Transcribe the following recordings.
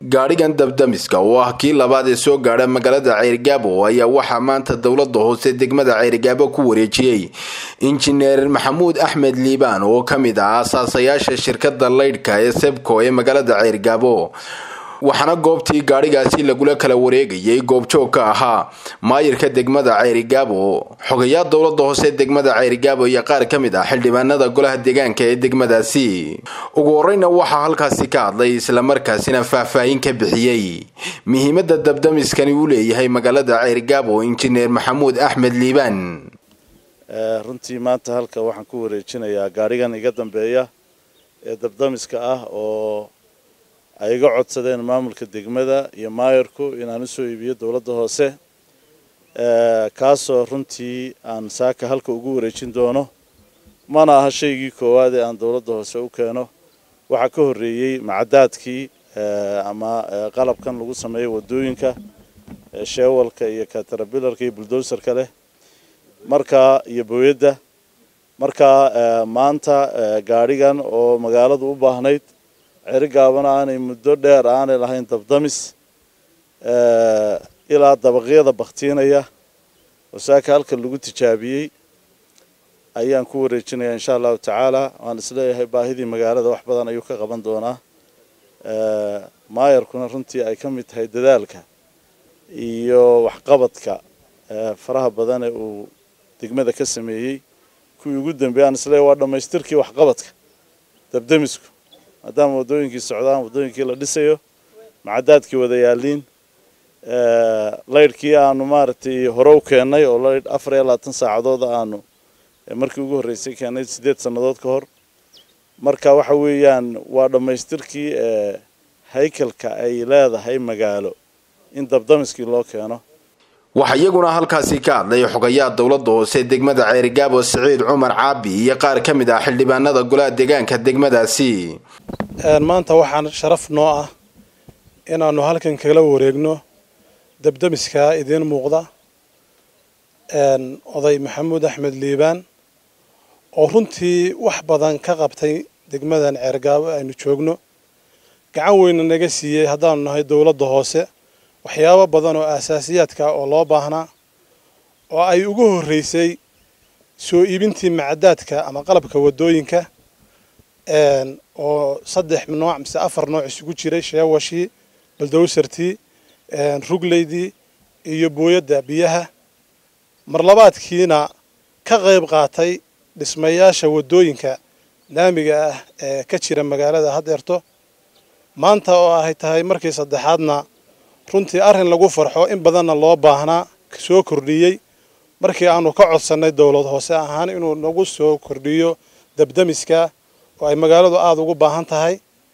gaadhigan dabdamiska oo ah kii labaad ee soo gaadha magaalada ceyrgaabo ayaa waxaa maanta dowlada hoose degmada ceyrgaabo ku wareejiyey injineer maxamuud axmed liibaan oo ka mid ah aasaasayaasha shirkada laydhka ee sebco ee magaalada ceyrgaabo waxaana goobtii gaadhigaasi lagula kala wareegayay goobjoog ka ahaa maayirka degmada ceyrigaabo xogayaa dowlada hoose degmada ceyrigaabo iyo qaar ka mid ah xildhibaanada golaha deegaanka ee degmadaasi ugu horeyna waxaa halkaasi ka hadlay islamarkaasina faahfaahin ka bixiyey muhiimada dabdamiskani uu leeyahay magaalada ceyrigaabo injineer maxamuud axmed liibaan runtii maanta halka waxaan ku wareejinayaa gaadhigan iga dambeeya ee dabdamiska ah oo ay iga codsadeen maamulka degmada iyo maayarku inaan usoo iibiyo dowladda hoose kaasoo runtii aan saaka halka ugu wareejin doono mana aha shaygii koowaad ee aan dowladda hoose u keeno waxaa ka horreeyey macadaadkii ama qalabkan lagu sameeyo waddooyinka sheewalka iyo katarabilarka iyo buldowserka leh markaa iyo booyadda markaa maanta gaadhigan oo magaaladu u baahnayd cerigaabana aanay muddo dheer aanay lahayn dabdamis ilaa dabaqyada baktiinaya oo saaka halka lagu tijaabiyey ayaan ku wareejinayaa insha allahu tacaala waan isleeyahay baahidii magaalada wax badan ayuu ka qaban doonaa maayarkuna runtii ay ka mid tahay dadaalka iyo waxqabadka faraha badan ee uu degmada ka sameeyey kuwii ugu dambeeyay aan isleeyahay waa dhammaystirkii waxqabadka dabdamisku maadaama waddooyinkii socdaan waddooyinkii la dhisayo macadaadkii wada yaaliin laydhkii aanu maaragtay hore u keennay oo laydh afar iyo labaatan saacadood aanu markii ugu horreysay keennay siddeed sannadood ka hor marka waxa weeyaan waa dhammaystirkii haykalka ay leedahay magaalo in dabdamiskii loo keeno waxaa iyaguna halkaasi ka hadlay xogayaa dowlada hoose degmada ceerigaabo siciid cumar caabi iyo qaar ka mid ah xildhibaanada golaha deegaanka degmadaasi maanta waxaan sharaf noo ah inaanu halkan kala wareegno dabdamiska idiin muuqda oday maxamuud axmed liibaan oo runtii wax badan ka qabtay degmadan ceergaabo aynu joogno gacan weyna naga siiyey haddaanu nahay dowladda hoose waxyaabo badan oo aasaasiyaadka oo loo baahnaa oo ay ugu horreysay soo iibintii macadaadka ama qalabka waddooyinka oo saddex nooc mise afar nooc isugu jiray sheewashii baldowsartii rugleydii iyo booyadda biyaha marlabaadkiina ka qayb qaatay dhismayaasha waddooyinka laamiga ah ee ka jira magaalada haddeerto maanta oo ay tahay markii saddexaadna runtii arrin lagu farxo in badanna loo baahnaa soo kordhiyey markii aanu ka codsannay dowlad hoose ahaan inuu nagu soo kordhiyo dabdamiska oo ay magaaladu aada ugu baahan tahay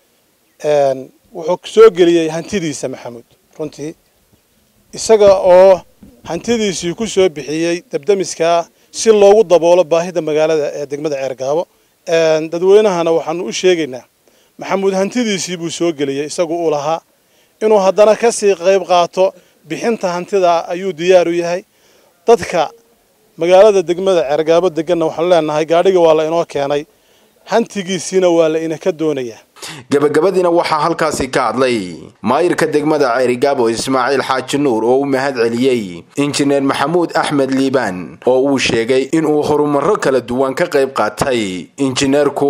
wuxuu soo geliyey hantidiisa maxamuud runtii isaga oo hantidiisii ku soo bixiyey dabdamiska si loogu daboolo baahida magaalada ee degmada ceergaabo dadweynahana waxaanu u sheegaynaa maxamuud hantidiisii buu soo geliyey isagu uu lahaa inuu haddana ka sii qayb qaato bixinta hantida ayuu diyaar u yahay dadka magaalada degmada ceergaabo deganna waxaanu leenahay gaadhiga waa la inoo keenay hantigiisiina waa la inaka doonayaa gabagabadiina waxaa halkaasi ka hadlay maayirka degmada ceyrigaabo ismaaciil xaaji nuur oo u mahad celiyey injineer maxamuud axmed liibaan oo uu sheegay inuu horumarro kala duwan ka qayb qaatay injineerku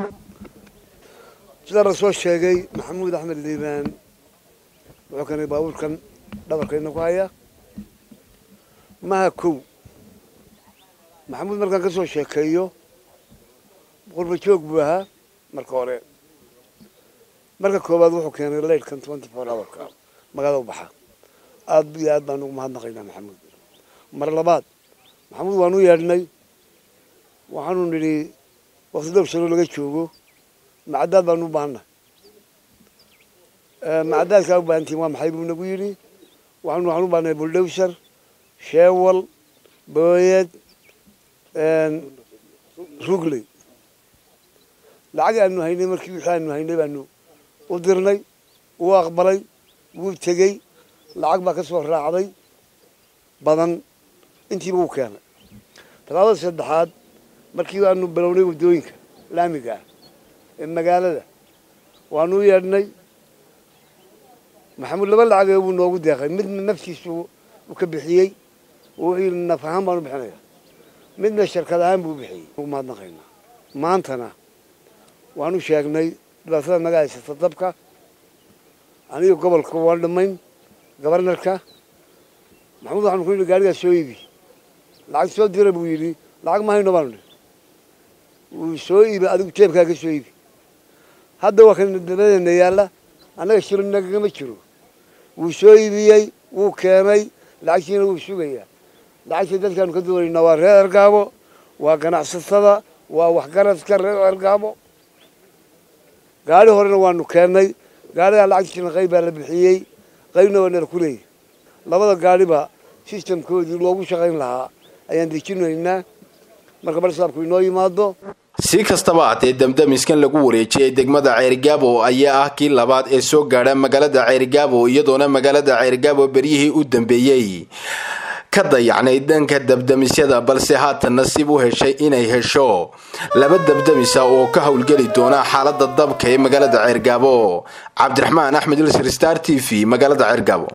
sida la soo sheegay maxamuud axmed liibaan wuxuu keenay baabuurkan dhabarkayna ku haya maha kow maxamuud markaan ka soo sheekeeyo qurba joog buu ahaa marka hore marka koowaad wuxuu keenay laydhkan twenty four hourka magaalada u baxa aad iyo aad baan ugu mahadnaqaynaa maxamuud mar labaad maxamuud waanu yeedhnay waxaanu nidhi wakti dhowr sano laga joogo macadaad baanu u baahannahay macadaadkaa u baahantiin waa maxay buu nagu yidhi waxaanu waxaan u baahnay buldowser sheewal booyad rugley lacag aanu haynay markii wixii aanu haynay baanu u dirnay wuu aqbalay wuu tegey lacag baa ka soo raacday badan intiiba uu keenay talaabada saddexaad markii aanu bilownay waddooyinka laamiga ah ee magaalada waanu u yeedhnay maxamuud laba lacagee buu noogu deeqay midna naftiisu u ka bixiyey wixii naf ahaan baan u bixinaya midna shirkad ahaan buu bixiyey mahadnaqaynaa maantana waanu sheegnay dhibaatada naga haysata dabka aniga gobolka waan dhamayn gobarnarka maxamuud waxaanu ku yidhi gaarigaa soo iibi lacag soo dira buu yidhi lacag ma hayno baanu wuu soo iibi adigu jeebkaa ka soo iibi hadda waa kan dabadeena yaalla annaga shiro nagagama jiro wuu soo iibiyey wuu keenay lacagtiina wuu sugayaa lacagtii dadkaanu ka doonaynaa waa reer ergaabo waa ganacsatada waa waxgaradka reer ergaabo gaari horena waanu keennay gaarigaa lacagtiina qayb baa la bixiyey qaybna waa nala ku leeyahy labada gaariba sistamkoodii loogu shaqayn lahaa ayaan dejinaynaa marka barsaabku inoo yimaado si kastaba haatee damdamiskan lagu wareejiyey degmada ceerigaabo ayaa ah kii labaad ee soo gaadha magaalada ceerigaabo iyadoona magaalada ceerigaabo beryihii u dambeeyey ka dayacnay dhanka dabdamisyada balse haatan nasiib u heshay inay hesho laba dabdamisa oo ka howlgeli doona xaalada dabka ee magaalada ceergaabo cabdiraxmaan axmed ilsir star t v magaalada ceergaabo